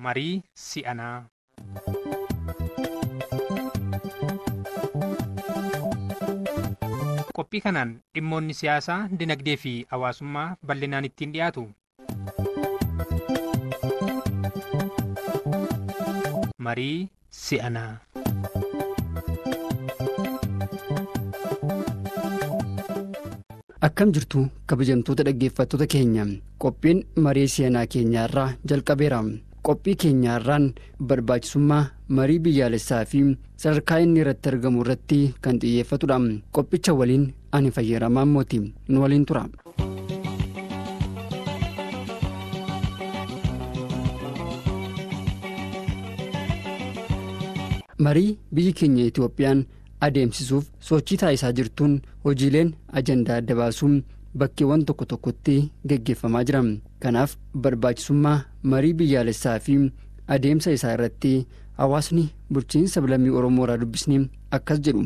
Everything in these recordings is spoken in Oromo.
marii si'anaa. qophii kanaan dhimmoonni siyaasaa dinagdee fi hawaasummaa bal'inaan ittiin dhiyaatu marii si'anaa akkam jirtu kabajamtoota dhaggeeffattoota keenya qophiin marii si'anaa keenyaarraa jalqabeera qophii keenyaarraan barbaachisummaa marii biyyaalessaa fi sadarkaa inni irratti argamu irratti kan xiyyeeffatudha qophicha waliin ani fayyadamaa mooti nu waliin tura. marii biyyi keenya itoophiyaan adeemsisuuf sochii taasisaa jirtuun hojiileen ajandaa adda baasuun bakkeewwan tokko tokkotti geggeeffamaa jira kanaaf barbaachisummaa marii biyyaalessaa fi adeemsa isaa irratti hawaasni bulchiinsa lammii oromoo irraa dubbisni akkas jedhu.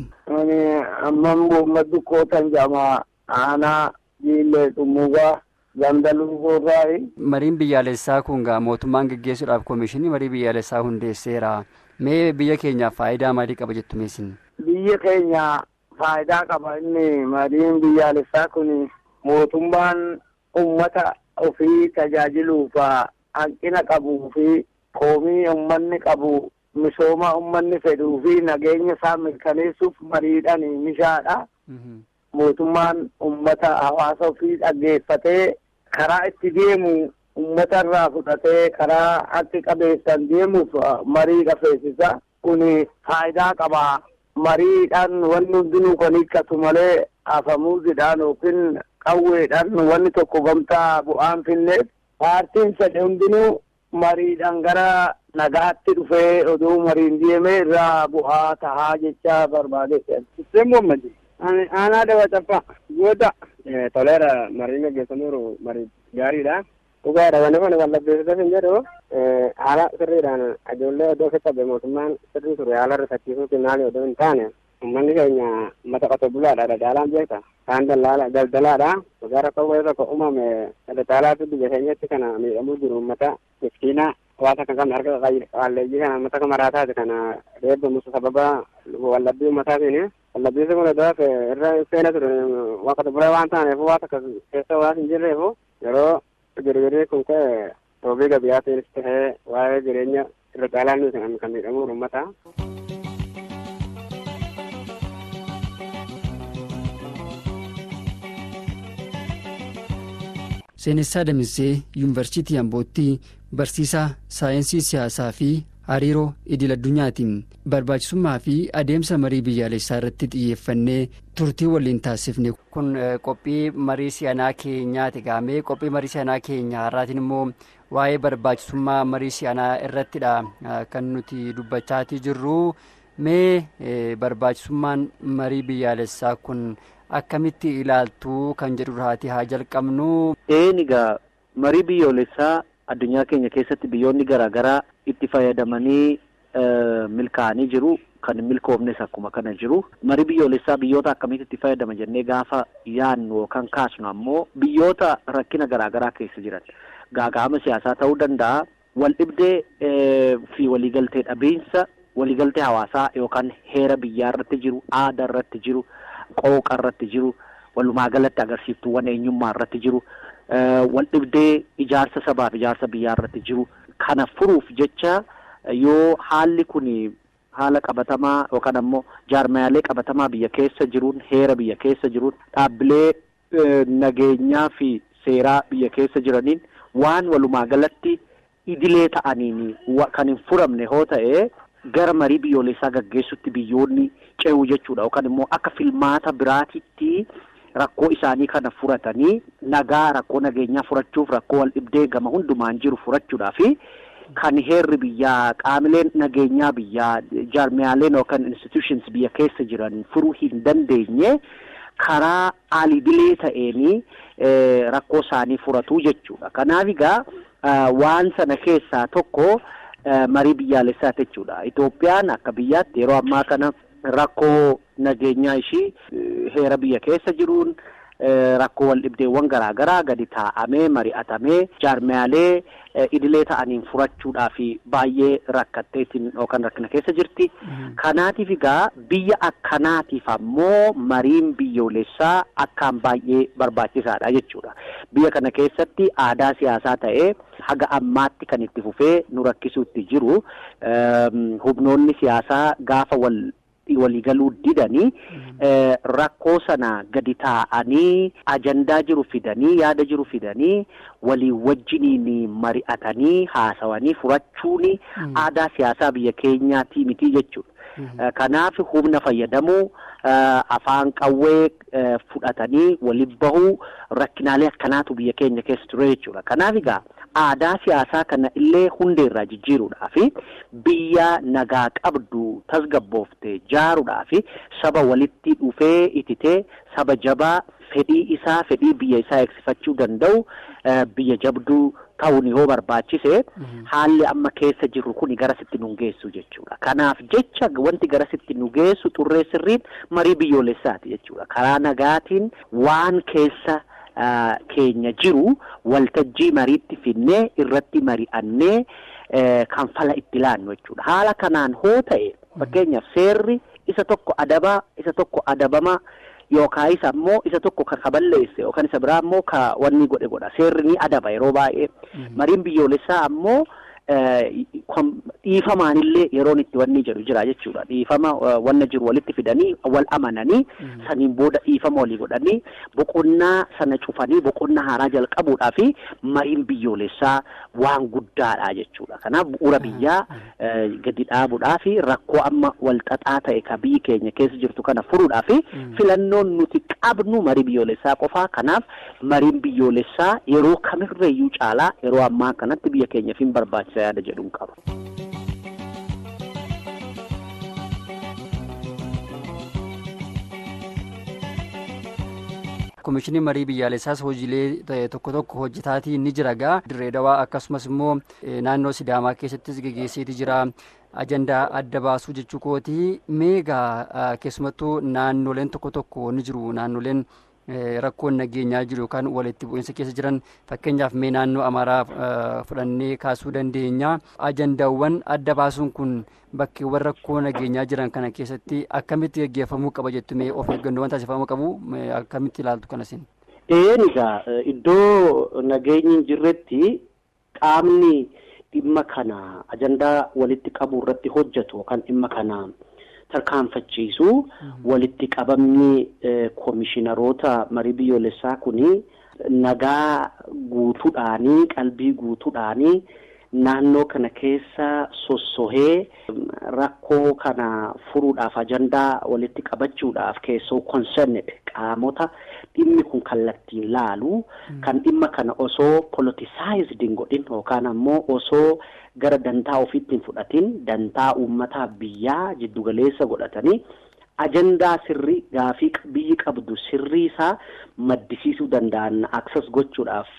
amman muhammadu kootan jedhama aanaa jiillee xumugaa gandaluu goorraayi. mariin biyyaalessaa kun gaa mootummaan geggeessuudhaaf koomishinii marii biyyaalessaa hundeesseera mee biyya keenyaaf faayidaa maalii qaba jettu meesin. biyya keenya faayidaa qaba inni mariin biyyaalessaa kun mootummaan ummata ofii tajaajiluuf hanqina qabuu fi koomii ummanni qabu misooma ummanni fedhuu fi nageenya isaa mirkaneessuuf mariidhaan mishaadha. mootummaan ummata hawaasa ofii dhaggeeffatee karaa itti deemu ummata irraa fudhatee karaa harki qabeessan deemuuf marii qafeessisa kun faayidaa qaba. mariidhaan wanni hundinuu kan hiikkatu malee afamuuzidhaan yookiin qawweedhaan wanni tokko gamtaa bu'aan finneef paartiin fedhe hundinuu mariidhaan gara nagaatti dhufee oduu mariin deeme irraa bu'aa tahaa jecha barbaade. Hussein Muhammadi. Ani aanaa dabacaffaa goota. Toleera mariin gaggeessamuuru marii gaariidha. Dhugaadha wanni kun wallabbeessita hin jedhu haala sirriidhaan ijoollee iddoo ofitti qabee mootummaan sirrii ture haala irra fakkiisuutiin maali odoo hin taane uummanni keenya mata qote bulaadha daldaalaan beekta kaan daldalaadha dhugaa rakkoo wayii tokko uumame daldalaatu biyya keenyatti kana miidhamuu jiru uummata miskiina waan akka qabne harka qalleeyyii kana uummata kamaraataati kana reebbamusu sababa wallabbii uummataatiin wallabbiisi kun iddoo irra seena ture waan qote bulee waan taaneef waan akka keessa waan hin jirreefu yeroo girgirii kun ka'e roobii gabiyaatiinis tahee waa'ee jireenya irra caalaan nuti kan miidhamu uummata. seenessaa damisee yuunivarsiitii ambootti barsiisaa saayinsii siyaasaa fi hariiroo idil addunyaatiin barbaachisummaa fi adeemsa marii biyyaalessaa irratti xiyyeeffannee turtii waliin taasifne. kun qophii marii si'anaa keenyaati gaamee qophii marii si'anaa keenyaa har'aatiin immoo waa'ee barbaachisummaa marii si'anaa irrattidha kan nuti dubbachaatii jirru mee barbaachisummaan marii biyyaalessaa kun akkamitti ilaaltuu kan jedhu irraati haa jalqabnu. eenigaa marii biyyoolessaa addunyaa keenya keessatti biyyoonni garaagaraa itti fayyadamanii milkaa'anii jiru kan milkoofnes akkuma kana jiru marii biyyoolessaa biyyoota akkamitti itti fayyadama jennee gaafa yaannu yookaan kaasnu ammoo biyyoota rakkina garaagaraa keessa jiran gaaga'ama siyaasaa ta'uu danda'a wal dhibdee fi waliigaltee dhabiinsa waliigaltee hawaasaa yookaan heera biyyaa irratti jiru aadaa irratti jiru qooqa irratti jiru walumaa galatti agarsiiftuuwwan eenyummaa irratti jiru wal dhibdee ijaarsa sabaaf ijaarsa biyyaa irratti jiru kana furuuf jecha yoo haalli kun haala qabatamaa yookaan ammoo jaarmayaalee qabatamaa biyya keessa jiruun heera biyya keessa jiruun dhaabbilee nageenyaa fi seeraa biyya keessa jiraniin waan walumaa galatti idilee ta'aniin kan hin furamne hoo ta'e gara marii biyyoolessaa gaggeessutti biyyoonni ce'u jechuudha yookaan immoo akka filmaata biraatitti rakkoo isaanii kana furatanii nagaa rakkoo nageenyaa furachuuf rakkoo wal dhibdee gama hundumaan jiru furachuudhaaf kan heerri biyyaa qaamileen nageenyaa biyyaa jaarmiyaaleen yookaan institutions biyya keessa jiran furuu hin dandeenye karaa alidilee ta'eenii rakkoo isaanii furatu jechuudha. Kanaaf egaa waan sana keessaa tokko marii biyyaalessaa jechuudha. Itoophiyaan akka biyyaatti yeroo ammaa kana rakkoo nageenyaa ishii heera biyya keessa jiruun rakkoo wal dhibdeewwan garaagaraa gadi taa'amee mari'atamee jaarmiyaalee idilee ta'aniin furachuudhaaf baay'ee rakkatteetiin yookaan rakkina keessa jirti. Kanaatiif egaa biyya akkanaatiif ammoo mariin biyyoolessaa akkaan baay'ee barbaachisaadha jechuudha. Biyya kana keessatti aadaa siyaasaa ta'ee haga ammaatti kan itti fufee nu rakkisuutti jiru humnoonni siyaasaa gaafa wal waliigaluu didanii rakkoo sana gadi taa'anii ajandaa jiru fidanii yaada jiru fidanii walii wajjiniin mari'atanii haasawanii furachuun aadaa siyaasaa biyya keenyaatii miti jechuudha. Kanaaf humna fayyadamuu afaan qawwee fudhatanii waliin bahuu rakkinaalee akkanaatu biyya keenya keessa ture jechuudha. Kanaaf egaa aadaa siyaasaa kana illee hundeerraa jijjiiruudhaaf biyya nagaa qabdu tasgabboofte ijaaruudhaaf saba walitti dhufee ititee saba jabaa fedhii isaa fedhii biyya isaa eegsifachuu danda'u biyya jabduu ta'uun yoo barbaachise haalli amma keessa jirru kun garasitti nu geessu jechuudha. Kanaaf jecha wanti garasitti nu geessu xurree sirriin marii biyyoolessaati jechuudha. Karaa nagaatiin waan keessa keenya jiru waltajjii mariitti finnee irratti mari'annee kan fala itti laannu jechuudha. Haala kanaan hoo ta'e fakkeenyaaf seerri isa tokko adabaa isa tokko adabamaa yookaan isa ammoo isa tokko kan kaballeesse yookaan isa biraa ammoo ka wanni godhe godha seerri ni adaba yeroo baay'ee mariin biyyoolessaa ammoo dhiifamaanillee yeroon itti wanni jedhu jira jechuudha dhiifama wanna jiru walitti fidanii wal amananii saniin booda dhiifama walii godhanii boqonnaa sana cufanii boqonnaa haaraa jalqabuudhaa fi mariin biyyoolessaa waan guddaadha jechuudha kanaaf bu'uura biyyaa gadi dhaabuudhaa fi rakkoo amma wal xaxaa ta'e ka biyyi keenya keessa jirtu kana furuudhaa fi filannoon nuti qabnu marii biyyoolessaa qofaa kanaaf mariin biyyoolessaa yeroo kamirreeyyuu caalaa yeroo ammaa kanatti biyya keenyaaf hin barbaachisa yaada jedhuun qaba. Komishinii marii biyyaalessaas hojiilee tokko tokko hojjetaatii ni jira gaa dirree dawaa akkasumas immoo naannoo sidaamaa keessattis geggeesseeti jira ajandaa adda baasuu jechuu kooti meegaa keessumattuu naannoleen tokko tokko ni jiru naannoleen rakkoon nageenyaa jiru yookaan walitti bu'iinsa keessa jiran fakkeenyaaf mee naannoo amaaraa fudhannee kaasuu dandeenya ajandaawwan adda baasuun kun bakkeewwan rakkoo nageenyaa jiran kana keessatti akkamitti gaggeeffamuu qaba jettu mee of eeggannoowwan taasifamuu qabu akkamitti ilaaltu kanasin. Een egaa iddoo nageenyi hin jirretti qaamni dhimma kana ajandaa walitti qabu irratti hojjetu yookaan dhimma kana tarkaanfachiisu walitti qabamni koomishinaroota marii biyyoolessaa kuni nagaa guutuudhaanii qalbii guutuudhaanii naannoo kana keessa sossohee rakkoo kana furuudhaaf ajandaa walitti qabachuudhaaf keessoo concerned qaamota dhimmi kun kallattiin laalu kan dhimma kana osoo politicized hin godhin yookaan ammoo osoo gara dantaa ofiitti hin fudhatin dantaa uummataa biyyaa jiddugaleessa godhatanii ajandaa sirrii gaafii biyyi qabdu sirrii isaa maddisiisuu danda'an access gochuudhaaf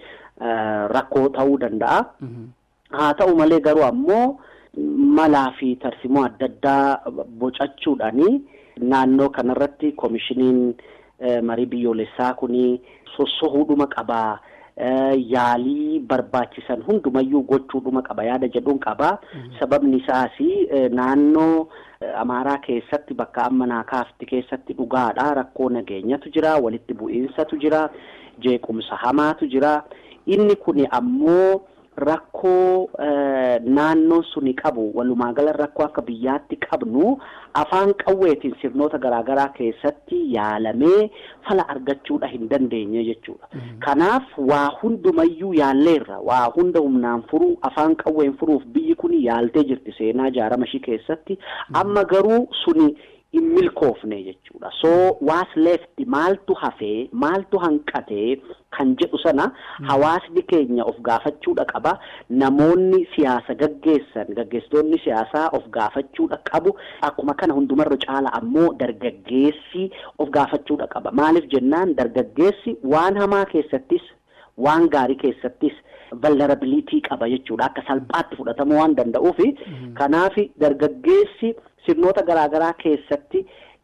rakkoo ta'uu danda'a. Haa ta'u malee garuu ammoo malaa fi tarsimoo adda addaa bocachuudhaani naannoo kanarratti koomishiniin marii biyyoolessaa kuni sossohuudhuma qabaa. yaalii barbaachisan hundumayyuu gochuudhuma qaba yaada jedhuun qaba sababni isaas naannoo amaaraa keessatti bakka amma naa kaafti keessatti dhugaadha rakkoo nageenyatu jira walitti bu'iinsatu jira jeequmsa hamaatu jira inni kun ammoo rakkoo naannoon suni qabu walumaa gala rakkoo akka biyyaatti qabnu afaan qawweetiin sirnoota garaagaraa keessatti yaalamee fala argachuudha hin dandeenye jechuudha. Kanaaf waa hundumayyuu yaalleerra waa hunda humnaan furuu afaan qawween furuuf biyyi kun yaaltee jirti seenaa jaarama ishii keessatti amma garuu suni hin milkoofne jechuudha. So waas lefti maaltu hafee maaltu hanqatee kan jedhu sana hawaasni keenya of gaafachuudha qaba. Namoonni siyaasa gaggeessan gaggeessitoonni siyaasaa of gaafachuudha qabu. Akkuma kana hundumarra caala ammoo dargaggeessi of gaafachuudha qaba. Maaliif jennaan dargaggeessi waan hamaa keessattis waan gaarii keessattis vulnerability qaba jechuudha. Akka salphaatti fudhatamuu waan danda'uufi kanaaf dargaggeessi sirnoota garaagaraa keessatti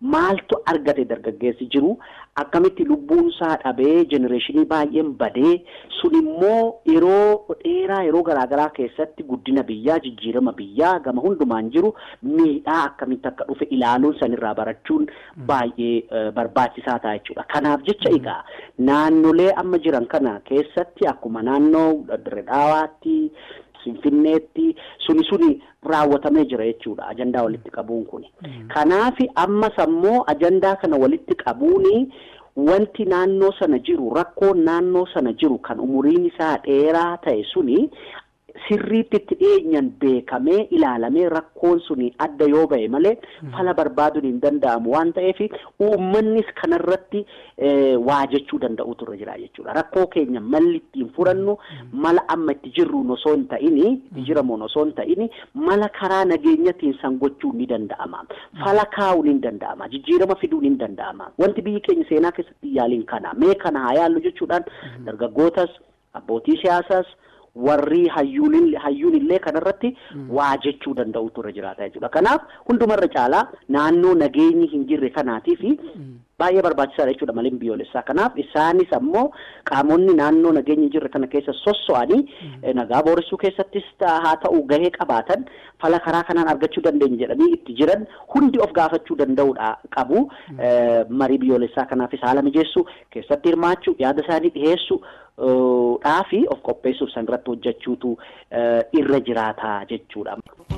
maaltu argate dargaggeessi jiru akkamitti lubbuun isaa dhabee jenereeshinii baay'een badee sun immoo yeroo dheeraa yeroo garaagaraa keessatti guddina biyyaa jijjiirama biyyaa gama hundumaan jiru miidhaa akkamitti akka dhufe ilaaluun sanirraa barachuun baay'ee barbaachisaa ta'a jechuudha. Kanaaf jecha egaa naannolee amma jiran kana keessatti akkuma naannoo Dirree Dhaawaatti Finfinneetti suni suni raawwatamee jira jechuudha ajandaa walitti qabuun kuni. Kanaaf ammas ammoo ajandaa kana walitti qabuuni wanti naannoo sana jiru rakkoon naannoo sana jiru kan umuriin isaa dheeraa ta'e suni sirriitti itti dhiyeenyan beekamee ilaalamee rakkoon suni adda yoo ba'e malee fala barbaaduun hin danda'amu waan ta'eef uummannis kanarratti waa jechuu danda'u turre jira jechuudha. Rakkoo keenya malli ittiin furannu mala amma itti jirruun osoo hin ta'ini itti jiramuun osoo hin ta'ini mala karaa nageenyatiin san gochuun ni danda'ama. Fala kaa'uun hin danda'ama. Jijjiirama fiduun hin danda'ama. Wanti biyyi keenya seenaa keessatti yaaliin kana mee kana haa yaallu jechuudhaan dargaggootas abbootii siyaasaas warri hayyuun hayyuun illee kanarratti waa jechuu danda'u turre jiraata jechuudha. Kanaaf hundumarra caalaa naannoo nageenyi hin jirre kanaatii fi baay'ee barbaachisaadha jechuudha malee biyyoolessaa. Kanaaf isaanis ammoo qaamonni naannoo nageenyi hin jirre kana keessa sosso'anii nagaa booressuu keessattis haa ta'u gahee qabaatan fala karaa kanaan argachuu dandeenya jedhanii itti jiran hundi of gaafachuu danda'uudha qabu. Marii biyyoolessaa kanaafis haala mijeessuu keessatti hirmaachuu yaada isaanii dhiyeessuu dhaafi of qopheessuuf san irratti hojjechuutu irra jiraata jechuudha.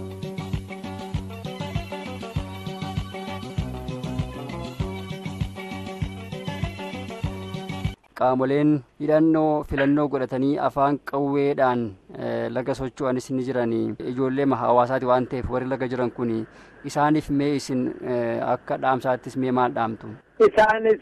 Qaamoleen hidhannoo filannoo godhatanii afaan qawweedhaan laga socho'anis ni jiran ijoollee hawaasaati waan ta'eef warri laga jiran kun isaaniif mee isin akka dhaamsaattis mee maal dhaamtu? Isaanis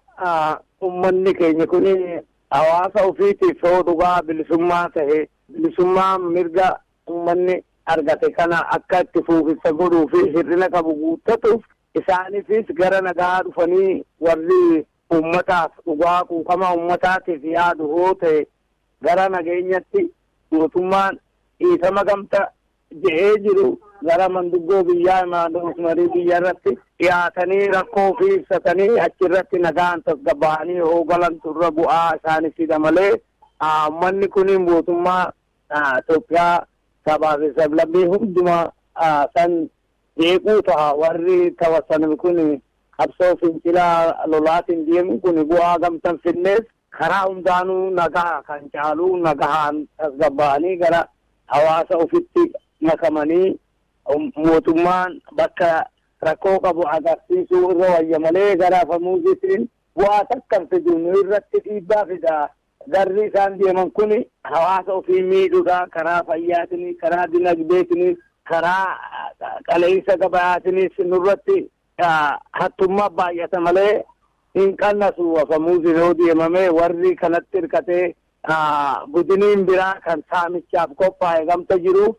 uummanni keenya kun hawaasa ofiitiif yoo dhugaa bilisummaa ta'e bilisummaa mirga uummanni argate kana akka itti fuufisa godhuu fi hir'ina qabu guuttatuuf isaaniifis gara nagaa dhufanii warri uummataaf dhugaa quuqama uummataatiif yaadu yoo ta'e gara nageenyatti mootummaan dhiifama gamta je'ee jiru gara manduggoo biyyaa imaadoos marii biyya irratti dhiyaatanii rakkoo ofii ibsatanii achirratti nagaan tasgabba'anii yoo galantu irra bu'aa isaaniifidha malee uummanni kun mootummaa Itoophiyaa sabaa fi sablammii hundumaa san jeequu ta'a warri tawassan kun qabsoo fincilaa lolaatiin deemu kun bu'aa gamtan finnees karaa hundaanuu nagaa kan caalu nagahaan tasgabba'anii gara hawaasa ofitti makamanii mootummaan bakka rakkoo qabu agarsiisuu irra wayya malee gara afamuusitiin bu'aa takkan fidu nu irratti dhiibbaa fida. Garri isaan deeman kun hawaasa ofii miidhuudha karaa fayyaatiinis karaa dinagdeetiinis karaa qaleessa gabayaatiinis nurratti hattummaa baay'ata malee hin qannasu afamuusi yoo deemame warri kanatti hirkatee budiniin biraa kan saamichaaf qophaa'e gamta jiruuf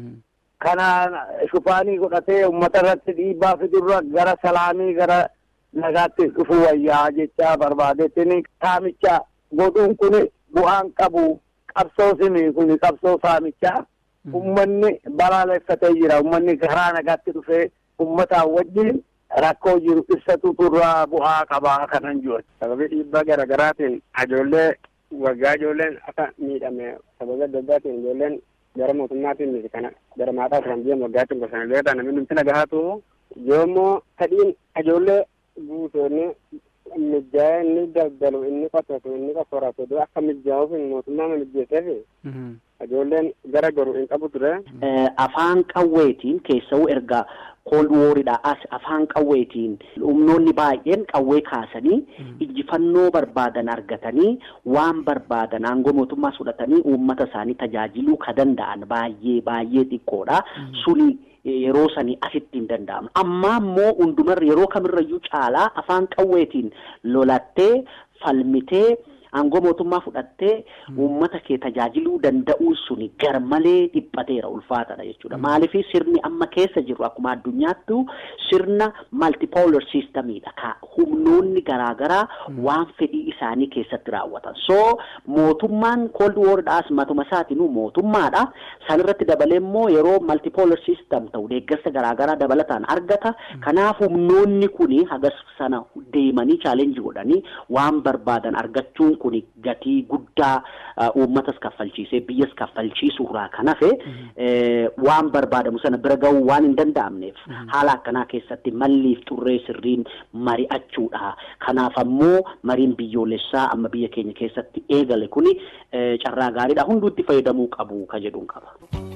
kanaan shufaanii godhatee uummata irratti dhiibbaa fidurra gara salaamii gara nagaatti dhufuu wayyaa jecha barbaadeetiin saamicha godhuun kun bu'aan qabu qabsoo simi kun qabsoo saamichaa ummanni balaaleffatee jira ummanni karaa nagaatti dhufee ummataan wajjin rakkoo jiru ibsatu turraa bu'aa qabaa kanan jiru. Sababii dhiibbaa garaagaraatiin ijoollee waggaa ijoolleen akka miidhame sababii adda addaatiin ijoolleen gara mootummaatiin miti kana gara maataa turan biyya waggaatti gosanillee ta'an namni nuti nagahaatu yoommoo fedhiin ijoollee guutoonni mijaa'ee inni daldalu inni qototu inni qoforatu akka mijaa'uuf mootummaa mijjeesseef ijoolleen gara garuu hin qabu ture. Afaan qawweetiin keessawuu erga kool wooriidha as afaan qawweetiin humnoonni baay'een qawwee kaasanii injifannoo barbaadan argatanii waan barbaadan aangoo mootummaa fudhatanii uummata isaanii tajaajiluu ka danda'an baay'ee baay'ee xiqqoodha. Suni yeroo sanii asitti hin danda'amu. Amma immoo hundumarra yeroo kamirrayyuu caalaa afaan qawweetiin lolattee falmitee aangoo mootummaa fudhattee uummata kee tajaajiluu danda'uun suni garmalee dhiphateera ulfaatadha jechuudha. Maaliif sirni amma keessa jiru akkuma addunyaattu sirna multipolar systemidha. Ka humnoonni garaagaraa waan fedhii isaanii keessatti raawwatan. So mootummaan cold wardaas matuma isaatinuu mootummaadha. Sanirratti dabalee immoo yeroo multipolar system ta'u deeggarsa garaagaraa dabalataan argata. Kanaaf humnoonni kuni hagas sana deemanii chaalenjii godhanii waan barbaadan argachuun kuni gatii guddaa uummatas kaffalchiisee biyyas kaffalchiisuurraa kan hafe waan barbaadamu sana bira ga'uu waan hin danda'amneef haala akkanaa keessatti malliif xurree sirriin mari'achuudha. Kanaaf ammoo mariin biyyoolessaa amma biyya keenya keessatti eegale kuni carraa gaariidha. Hunduutti fayyadamuu qabu ka jedhuun qaba.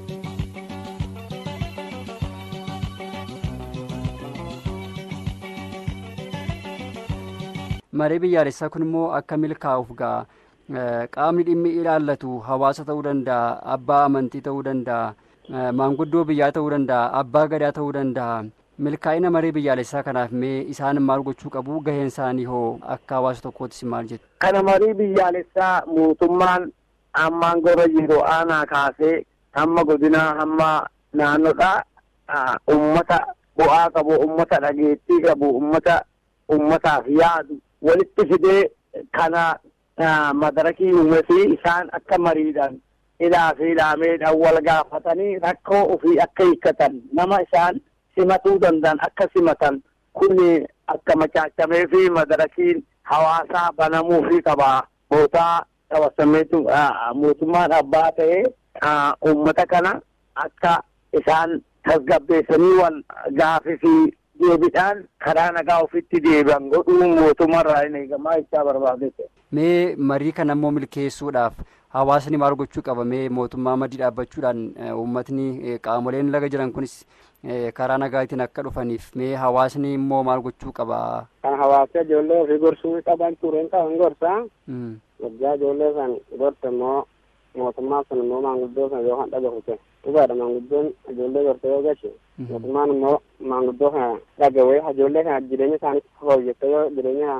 Maree biyyaalessaa kun immoo akka milkaa'uuf ga'a. Qaamni dhimmi ilaallatu hawaasa ta'uu danda'a, abbaa amantii ta'uu danda'a, maanguddoo biyyaa ta'uu danda'a, abbaa gadaa ta'uu danda'a. Milkaa'ina maree biyyaalessaa kanaaf mee isaan maal gochuu qabu? Gaheen isaanii hoo akka hawaasa tokkoottis maal jettu? Kana marii biyyaalessaa mootummaan ammaan gora jiru aanaa kaasee hamma godinaa hamma naannoodhaa ummata bu'aa qabu, ummata dhageettii qabu, ummata ummataaf yaadu walitti fidee kana madarakii uume fi isaan akka mariidhaan hidhaa fi hidhaameedhaan wal gaafatanii rakkoo ofii akka hiikkatan nama isaan simatuu danda'an akka simatan kun akka machaachamee fi madarakiin hawaasaa banamuu fi qabaa bootaa qabasameetu mootummaan abbaa ta'ee uummata kana akka isaan tasgabbeessanii wal gaafii fi deebiidhaan karaa nagaa ofitti deebi'an godhuun mootummaarraa hin eegamaa jechaa barbaadete. Mee marii kana immoo milkeessuudhaaf hawaasni maal gochuu qaba? Mee mootummaa madii dhaabbachuudhaan uummatni qaamoleen laga jiran kunis karaa nagaatiin akka dhufaniif mee hawaasni immoo maal gochuu qaba? Kan hawaasa ijoollee ofii gorsuu qaban tureen qaban gorsaa. Waggaa ijoollee san gorte immoo mootummaa sun immoo maanguddoo sana yoo kan dhagahute. dhugaadha maanguddoon ijoollee gortee yoo gache mootummaan immoo maanguddoo kana dhagawee ijoollee kana jireenya isaaniitti fooyyessee yoo jireenya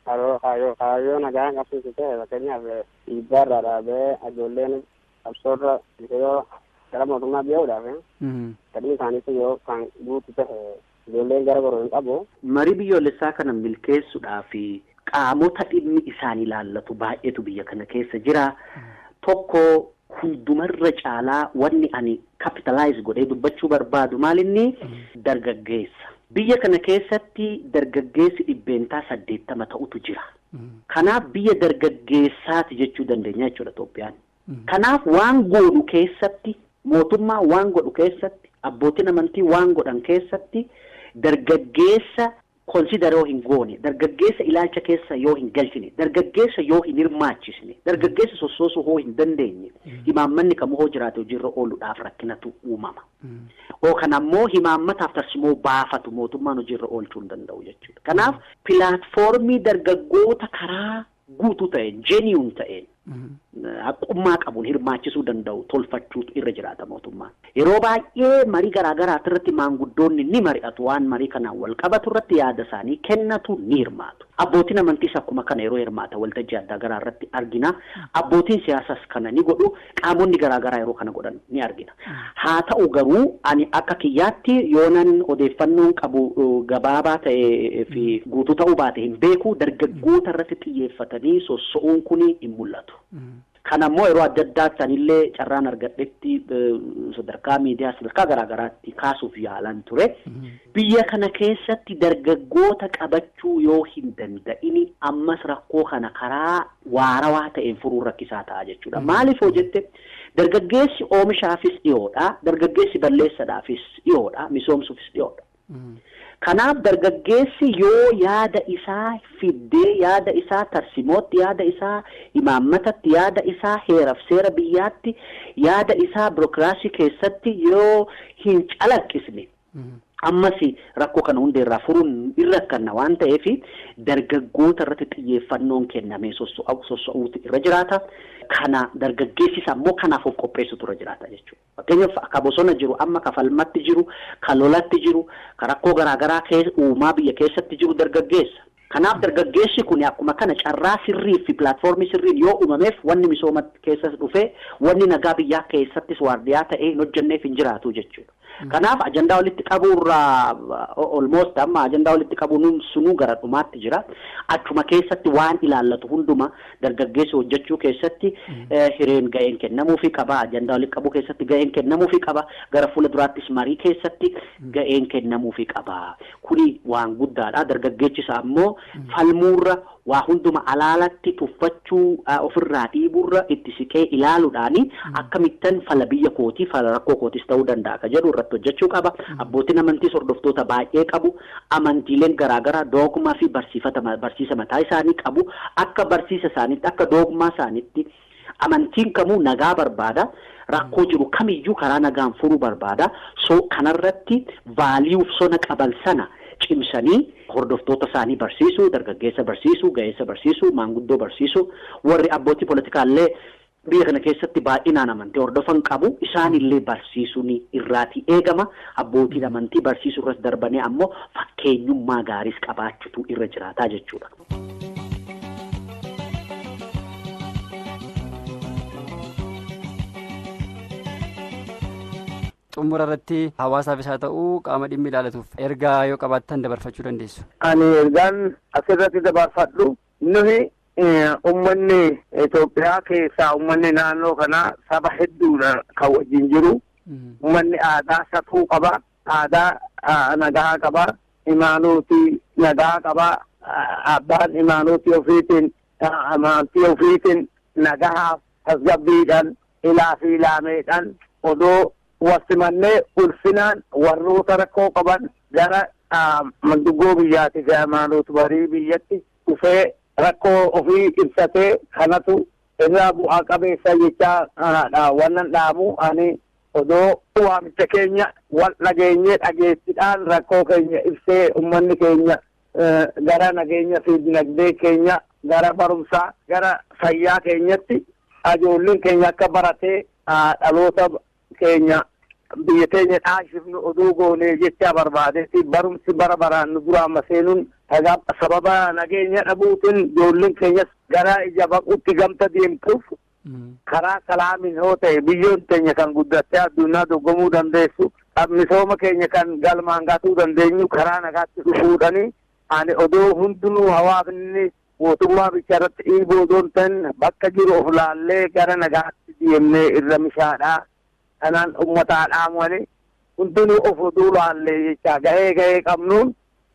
kaayyoo nagaa qabsiisu ta'e fakkeenyaaf dhiibbaa irraa dhaabee ijoolleen qabsoorra yoo gara mootummaa biyyaa'uudhaaf fedhii isaaniitti yoo kan guutu ta'e ijoolleen gara goroo hin qabu. Marii biyyoolessaa kana milkeessuudhaaf qaamota dhimmi isaan ilaallatu baay'eetu biyya kana keessa jira. Tokko hundumarra caalaa wanni ani kapitalaayis godhee dubbachuu barbaadu maalinni dargaggeessa. Biyya kana keessatti dargaggeessi dhibbeentaa saddeettama ta'utu jira. Kanaaf biyya dargaggeessaati jechuu dandeenya jechuudha Itoophiyaan. Kanaaf waan godhu keessatti mootummaa waan godhu keessatti abbootiin amantii waan godhan keessatti dargaggeessa konsidara yoo hin goone dargaggeessa ilaalcha keessa yoo hin galchine dargaggeessa yoo hin hirmaachisne dargaggeessa sossoosuu hoo hin dandeenye himaammanni kamuu hoo jiraate hojiirra ooluudhaaf rakkinatu uumama. Yookaan ammoo himaammataaf tarsimoo baafatu mootummaan hojiirra oolchuu hin danda'u jechuudha. Kanaaf pilaatfoormii dargaggoota karaa guutuu ta'een jeniyuun ta'een haqummaa qabuun hirmaachisuu danda'u tolfachuutu irra jiraata mootummaan. Yeroo baay'ee marii garaa garaati irratti maanguddoonni ni mari'atu waan marii kanaan wal qabatu irratti yaada isaanii kennatu ni hirmaatu. Abbootiin amantiis akkuma kana yeroo hirmaata waltajjii addaa garaa irratti argina. Abbootiin siyaasas kana ni godhu qaamonni garaa garaa yeroo kana godhan ni argina. Haa ta'u garuu ani akka kiyyaatti yoonan odeeffannoon qabu gabaabaa ta'ee fi guutuu ta'uu baate hin beeku dargaggoota irratti xiyyeeffatanii sosso'uun kun hin mul'atu. Kan ammoo yeroo adda addaatti anillee carraan argadhetti sadarkaa miidiyaa sadarkaa garaa garaatti kaasuuf yaalan ture. Biyya kana keessatti dargaggoota qabachuu yoo hin danda'ini ammas rakkoo kana karaa waarawaa ta'een furuun rakkisaa ta'a jechuudha. Maaliif hoo jette dargaggeessi oomishaafis dhiyoodha. Dargaggeessi balleessadhaafis dhiyoodha. Misoomsuufis dhiyoodha. Kanaaf dargaggeessi yoo yaada isaa fiddee yaada isaa tarsimootti yaada isaa imaammatatti yaada isaa heeraf seera biyyaatti yaada isaa birokiraasii keessatti yoo hin calaqqisne ammas rakkoo kana hundeerraa furuun irra rakkanna waan ta'eef dargaggoota irratti xiyyeeffannoon kennamee soso'uutu irra jiraata. Kana dargaggeessis ammoo kanaaf of qopheessutu irra jiraata jechuudha. Fakkeenyaaf akka bosona jiru amma ka falmatti jiru ka lolatti jiru ka rakkoo garaagaraa uumaa biyya keessatti jiru dargaggeessa. Kanaaf dargaggeessi kun akkuma kana carraa sirrii fi pilaatfoormii sirriin yoo uumameef wanni misooma keessas dhufee wanni nagaa biyyaa keessattis waardiyaa ta'ee hin hojjenneef hin jiraatu jechuudha. Kanaaf ajandaa walitti qabuurraa olmoost amma ajandaa walitti qabuun sunuu gara dhumaatti jira. Achuma keessatti waan ilaallatu hunduma dargaggeessi hojjechuu keessatti hireen ga'een kennamuufi qaba. Ajandaa walitti qabuu keessatti ga'een kennamuufi qaba. Gara fuula duraattis marii keessatti ga'een kennamuufi qaba. Kuni waan guddaadha. Dargaggeechisa ammoo falmuurra waa hunduma alaalatti tuffachuu ofirraa dhiibuurra itti siqee ilaaluudhaani akkamittan fala biyya kootii fala rakkoo kootis ta'uu danda'a ka jedhu irratti hojjechuu qaba. Abbootiin amantiis hordoftoota baay'ee qabu. Amantiileen garaagaraa doogmaa fi barsiisa mataa isaanii qabu. Akka barsiisa isaaniitti akka doogmaa isaaniitti amantiin kamuu nagaa barbaada. Rakkoo jiru kamiyyuu karaa nagaan furuu barbaada. So kanarratti vaaliyuuf sona qaban sana cimsanii hordoftoota isaanii barsiisuu, dargaggeessa barsiisuu, ga'eessa barsiisuu, maanguddoo barsiisuu, warri abbootii politikaallee biyya kana keessatti baay'inaan amantii hordofan qabu isaanillee barsiisuun irraatii eegama abbootiin amantii barsiisuu irras darbanii ammoo fakkeenyummaa gaariis qabaachuutu irra jiraataa jechuudha. xumura irratti hawaasaafis haa ta'uu qaama dhimmi ilaalatuuf ergaa yoo qabaattan dabarfachuu dandeessu. Ani ergaan asirratti dabarfadhu nuyi ummanni Itoophiyaa keessaa ummanni naannoo kanaa saba hedduudha kan wajjin jiru. Ummanni aadaa safuu qaba. Aadaa nagaa qaba. Imaanuutii nagaa qaba. Abbaan imaanuutii ofiitiin amantii ofiitiin nagahaaf tasgabbiidhaan ilaa fi ilaameedhaan odoo wasimannee ulfinaan warroota rakkoo qaban gara manduggoo biyyaati fi amaanoota barii biyyatti dhufee rakkoo ofii ibsatee kanatu irraa bu'aa qabeessa jechaa wannan dhaamu ani odoo waamicha keenya wal dhageenyee dhageessiidhaan rakkoo keenya ibsee ummanni keenya gara nageenya fi dinagdee keenya gara barumsaa gara fayyaa keenyatti ijoolleen keenya akka baratee dhaloota keenya biyya teenya dhaashifnu oduu goonee jecha barbaadetti barumsi bara baraan nu duraa seenuun sababa nageenya dhabuutiin ijoolleen keenyas gara ija baquutti gamta deemtuuf karaa salaamin yoo ta'e biyyoon teenya kan guddattee addunyaa dorgomuu dandeessu misooma keenya kan galmaan gatuu dandeenyu karaa nagaatti dhufuudhani ani odoo hundinuu hawaasni mootummaa bichaa irratti dhiiboo odoon ta'in bakka jiru of laallee gara nagaatti deemnee irra mishaadhaa kanaan uummataa dhaamani hundinuu of oduu laallee jecha gahee gahee qabnuun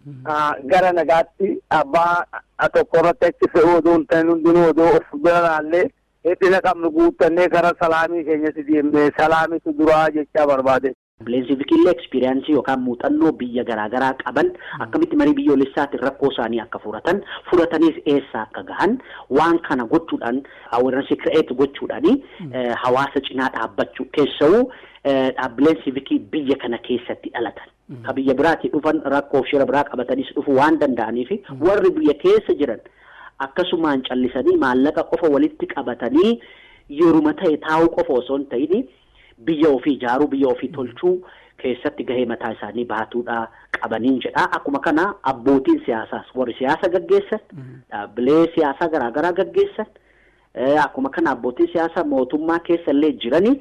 gara nagaatti abbaa tokko irratti achi fe'uu odoo hin ta'in hundinuu odoo of bira laallee hedhina qabnu guuttannee gara salaamii keenyatti deemnee salaamitu duraa jechaa barbaade. Bileensiifikillee ekspiriyaansii yookaan muuxannoo biyya garaagaraa qaban akkamitti marii biyyoolessaatiin rakkoo isaanii akka furatan furataniis eessa akka gahan waan kana gochuudhaan awareness create gochuudhaani hawaasa cinaa dhaabbachuu keessa'uu dhaabbileen siivikii biyya kana keessatti dhalatan. Ka biyya biraatii dhufan rakkoof shira biraa qabataniis dhufuu waan danda'aniif warri biyya keessa jiran akkasumaan callisanii maallaqa qofa walitti qabatanii yeruma ta'e taa'uu qofa osoo hin ta'in biyya ofii ijaaruu biyya ofii tolchuu keessatti gahee mataa isaanii baatuudha qabaniin jedha akkuma kana abbootiin siyaasaas warri siyaasa gaggeessan dhaabbilee siyaasaa garaagaraa gaggeessan akkuma kana abbootiin siyaasaa mootummaa keessa illee jiranii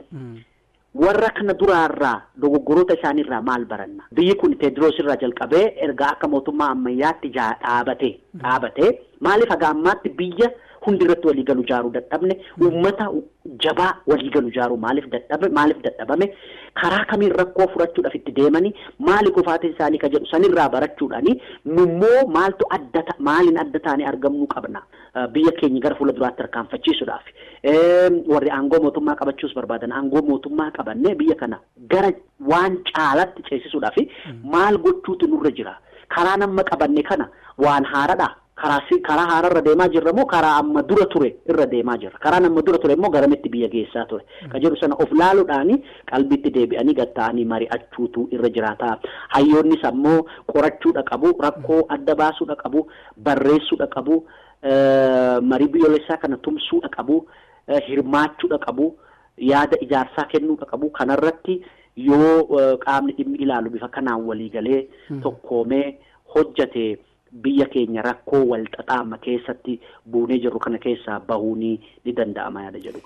warra kana duraarraa dogoggoroota isaaniirraa maal baranna biyyi kun teediroos irraa jalqabee ergaa akka mootummaa ammayyaatti dhaabate dhaabate maaliif haga ammaatti biyya hundi irratti waliigalu ijaaruu dadhabne uummata jabaa waliigalu ijaaruu maaliif dadhabe maaliif dadhabame karaa kamiin rakkoo furachuudhaaf itti deemanii maali kufaatiin isaanii ka jedhu sanirraa barachuudhaani nummoo maaltu adda maaliin adda taanee argamnuu qabna biyya keenya gara fuula duraatti tarkaanfachiisuudhaaf warri aangoo mootummaa qabachuus barbaadan aangoo mootummaa qabannee biyya kana gara waan caalatti ceesisuudhaaf maal gochuutu nurra jira karaa nama qabanne kana waan haaradha karaa karaa haararra deemaa jirra moo karaa amma dura ture irra deemaa jirra karaan amma dura ture immoo garamitti biyya geessaa ture ka jedhu sana of laaluudhaani qalbitti deebi'anii gatta'anii mari'achuutu irra jiraata hayyoonnis ammoo qorachuudha qabu rakkoo adda baasuudha qabu barreessuudha qabu marii biyyoolessaa kana tumsuudha qabu hirmaachuudha qabu yaada ijaarsaa kennuudha qabu kanarratti yoo qaamni dhimmi ilaalu bifa kanaan waliigalee tokkoomee hojjate biyya keenya rakkoo walxaxaama keessatti buunee jirru kana keessaa bahuunii ni danda'ama yaada jedhu.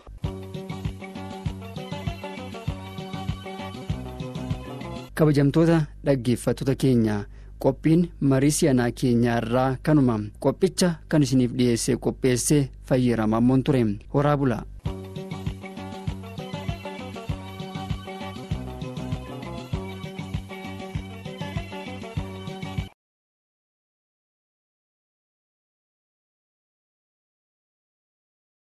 kabajamtoota dhaggeeffattoota keenya qophiin marii si'anaa keenyaa irraa kanuma qophicha kan isiniif dhiyeessee qopheessee fayyiramaa ture horaa bulaa.